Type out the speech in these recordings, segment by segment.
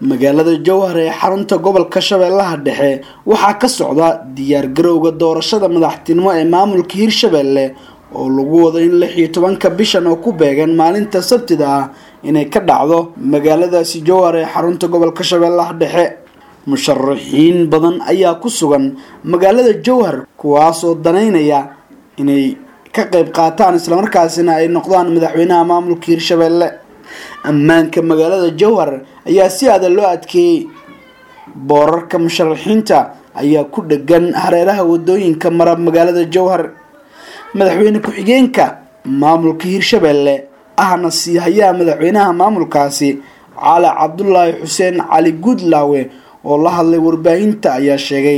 magaalada jowhar ee xarunta gobolka shabeellaha dhexe waxaa ka socda diyaargarowga doorashada madaxtinimo ee maamulka hirshabelle oo lagu wado in lix iyo tobanka bishan oo ku beegan maalinta sabtida ah inay ka dhacdo magaaladaasi jowhar ee xarunta gobolka shabeellaha dhexe musharaxiin badan ayaa ku sugan magaalada jowhar kuwaasoo danaynaya inay ka qayb qaataan islamarkaasina ay noqdaan madaxweynaha maamulka hirshabelle ammaanka magaalada jowhar ayaa si adag loo adkeeyey boorarka musharaxiinta ayaa ku dhegan hareeraha wadooyinka mara magaalada jowhar madaxweyne ku-xigeenka maamulka hirshabelle ahna sii hayaa madaxweynaha maamulkaasi cali cabdulaahi xuseen cali guudlaawe oo la hadlay warbaahinta ayaa sheegay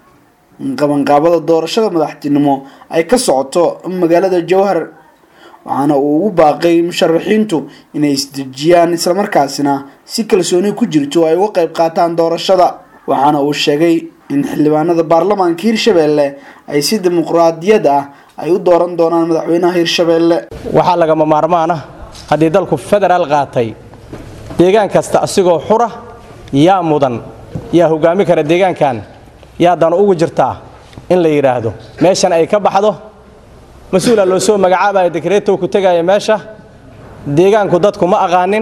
in qabanqaabada doorashada madaxtinimo ay ka socoto magaalada jowhar waxaana uu ugu baaqay musharaxiintu inay isdejiyaan islamarkaasina si kalsooni ku jirto ay uga qayb qaataan doorashada waxaana uu sheegay in xildhibaanada baarlamaanka hirshabelle ay si dimuqraadiyad ah ay u dooran doonaan madaxweynaha hirshabelle waxaa lagama maarmaan ah haddii dalku federaal qaatay deegaan kasta asigoo xura yaa mudan yaa hogaami kara deegaankan yaa dan ugu jirtaa in la yidhaahdo meeshan ay ka baxdo mas-uula loo soo magacaabaya dekreetow ku tegaya meesha deegaanku dadku ma aqaanin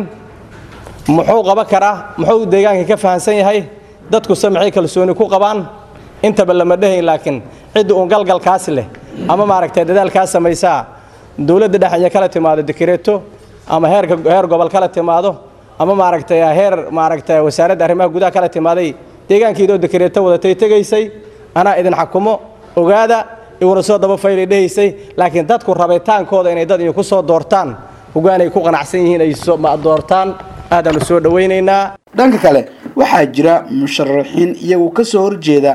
muxuu qaban karaa muxuu deegaankii ka fahamsan yahay dadkuse maxay kalsooni ku qabaan intaba lama dhehayn laakiin cidda uun galgalkaas leh ama maaragtay dadaalkaa samaysaa dowladda dhexenya kala timaado dekreeto ama heerka heer gobol kala timaado ama maaragtay heer maaragtay wasaaradda arrimaha gudaha kala timaaday deegaankiidoo dekreeto wadatay tegaysay anaa idin xakumo ogaada iwuna soo daba faylay dhehaysay laakiin dadku rabitaankooda inay dad ku soo doortaan hogaanay ku qanacsan yihiin ay doortaan aadaanu soo dhawaynaynaa dhanka kale waxaa jira musharaxiin iyagu kasoo horjeeda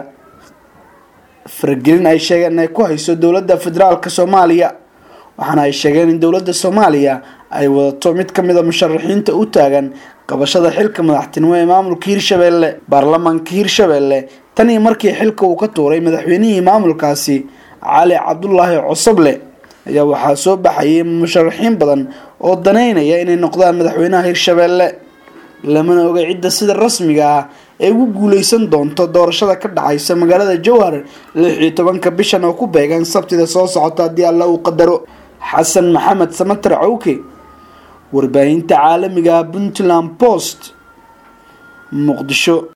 faragelin ay sheegeen inay ku hayso dowladda federaalka soomaaliya waxaana ay sheegeen in dowladda soomaaliya ay wadato mid ka mid a musharaxiinta u taagan qabashada xilka madaxtinimo ee maamulka hirshabelle baarlamaanka hirshabelle tan iyo markii xilka uu ka tuuray madaxweynihii maamulkaasi cali cabdulaahi cosoble ayaa waxaa soo baxayay musharaxiin badan oo danaynaya inay noqdaan madaxweynaha hirshabelle lamana oga cidda sida rasmiga ah ee ugu guuleysan doonto doorashada ka dhacaysa magaalada jowhar lix iyo tobanka bishan oo ku beegan sabtida soo socota haddii alla uu qadaro xasan maxamed samatar cawke warbaahinta caalamiga puntland post muqdisho